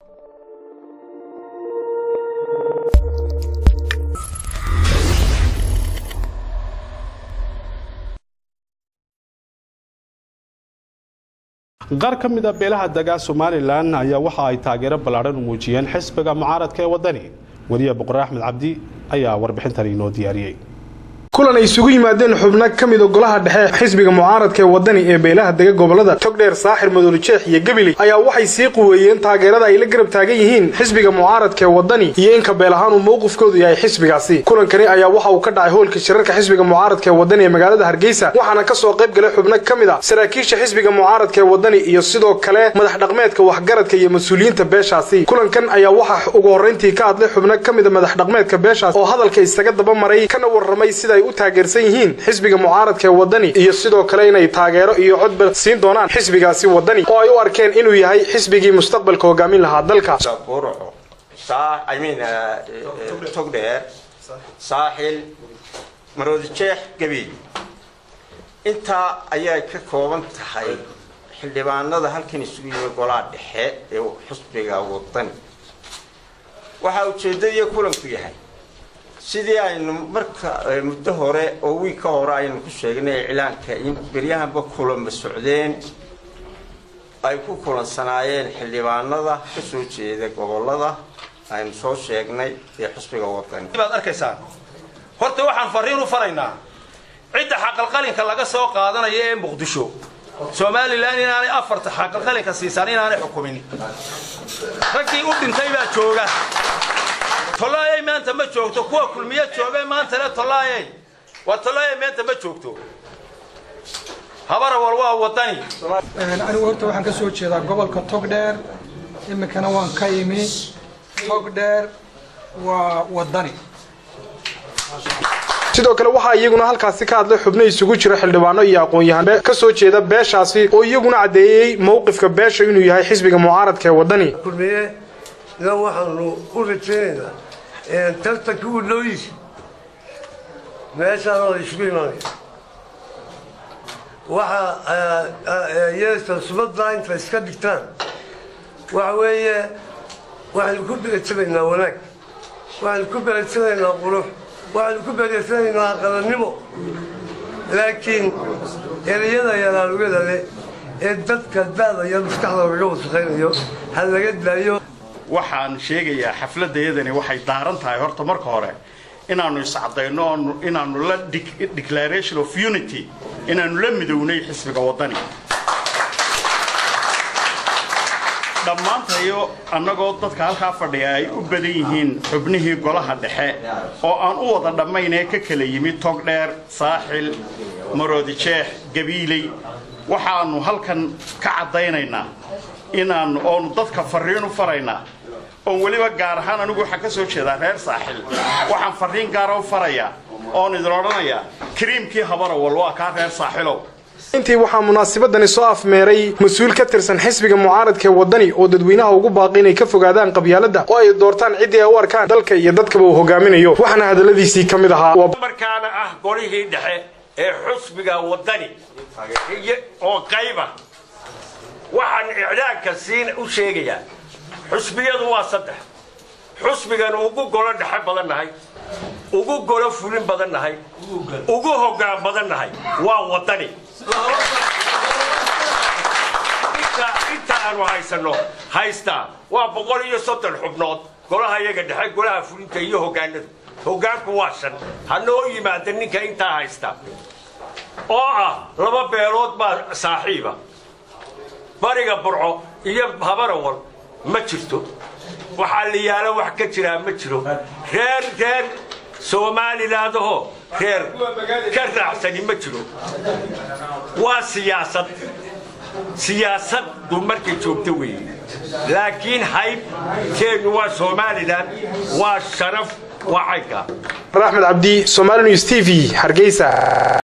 qaar ka mid a beelaha degaa somalilan ayaa waxa ay taageero ballaadhan u muujiyeen xisbiga mucaaradka ee waddani wariye boqor axmed cabdi ayaa warbixintan inoo diyaariyey kulan ay isugu yimaadeen xubno ka mida golaha dhexe xisbiga mucaaradka ee waddani ee beelaha dega gobolada togdheer saaxir madoolijeex iyo gebili ayaa waxay sii quweeyeen taageerada ay la garab taagan yihiin xisbiga mucaaradka ee waddani iyo inka beel ahaan uu mowqifkoodu yahay xisbigaasi kulankani ayaa waxa uu ka dhacay hoolka shirarka xisbiga mucaaradka ee waddani ee magaalada hargeysa waxaana ka soo qayb galay xubno ka mid a saraakiisha xisbiga mucaaradka ee waddani iyo sidoo kale madax dhaqmeedka waxgaradka iyo mas-uuliyiinta beeshaasi kulankan ayaa waxaa ugu horrayntii ka hadlay xubno ka mida madax dhaqmeedka beeshaas oo hadalka isaga daba maray kana warramay sida ay u taageersan yihiin xisbiga mucaaradka ee waddani iyo sidoo kale inay taageero iyo codba siin doonaan xisbigaasi waddani oo ay u arkeen inuu yahay xisbigii mustaqbalka hogaamin lahaa dalka togdheer saaxil maroodijeex gabiil intaa ayay ka kooban tahay xildhibaanada halkan isugu yimi golaha dhexe ee xisbiga waddani waxaa ujeeddadiiyo kulanku yahay sidii aynu marka muddo hore oo wiig ka hore aynu ku sheegnay iclaanka in beryahanba kulama socdeen ay ku kulansanaayeen xildhibaanada ka soo jeeda gobolada aynu soo sheegnay ee xusbiga wadani baad arkaysaan horta waxaan fariin u faraynaa cidda xaqalqalinka laga soo qaadanayo ee muqdisho somalilan inaanay afarta xaqalqalinka siisaan inaanay xukumin raggii u dhintay baa jooga tolaayay maanta ma joogto kuwa kulmiye jooga maantale tolaayay waa tolaayay maanta ma joogto habarawal waa wadani anigu horta waxaan ka soo jeedaa gobolka togdheer iminkana waan ka imi togdheer waa wadani sidoo kale waxaa iyaguna halkaasi ka hadlay xubno isugu jira xildhibaano iyo aqoon-yahan ka soo jeeda beeshaasi oo iyaguna caddeeyey mowqifka beesha inuu yahay xisbiga mucaaradka ee waddani kulmiye idan waxaanu u rajaynaynaa tartanka u dhowyiisa meeshaan la isugu imaanaya waxa yeesta subaddaa inta iska dhigtaan waxa weeye waxaynu ku beretanaynaa wanaag waxaynu ku beretanaynaa qurux waxaynu ku beretanaynaa qalannimo laakiin ereyada yaraalugada leh ee dadka daada iyo maskaxda laga wasaqaynayo ha laga daayo waxaan sheegayaa xafladayadani waxay daaran tahay horta marka hore inaannu iscadayno inaannu la declaration of unity inaannu la midownay xisbiga waddani dhammaantayo annagoo dadka halkaa fadhiya ay u badan yihiin xubnihii golaha dhexe oo aan u wada dhammaynee ka kala yimid togdheer saaxil maroodijeex gabiiley waxaannu halkan ka caddaynaynaa inaannu oonu dadka farriin u faraynaa oon weliba gaar ahaan anigu waxaan ka soo jeedaa reer saaxil waxaan farriin gaara u farayaa oon idin odhanayaa kariimkii habarawal waa kaa reer saaxilow intii waxaa munaasabadani soo afmeeray mas-uul ka tirsan xisbiga mucaaradka ee waddani oo dadweynaha ugu baaqi inay ka fogaadaan qabyaaladda oo ay doortaan ciddii ay u arkaan dalka iyo dadkaba uu hogaaminayo waxaana hadalladiisii ka mid ahaa markaana ah golihii dhexe ee xusbiga waddani oo qayba waxaan iclaanka siin u sheegayaa xusbiyadu waa saddex xusbigan ugu golo dhexe badan nahay ugu golo fulin badan nahay ugu hoggaan badan nahay waa waddani inta aanu haysanno haystaa waa boqol iyo soddon xubnood golaha iyaga dhexe golaha fulinta iyo hoggaanadu hoggaanku waa shan ha noo yimaada ninka intaa haysta oo ah laba beelood baa saaxiiba bariga burco iyo habarawal ma jirto waxaa la yaalo wax ka jiraa ma jiro reer reer somalilandahoo reer ka raacsani ma jiro waa siyaasad siyaasaddu markay joogto weeye laakiin hayb keennu waa somalilan waa sharaf waa caynka axmed cabdi somali news t v hargeysa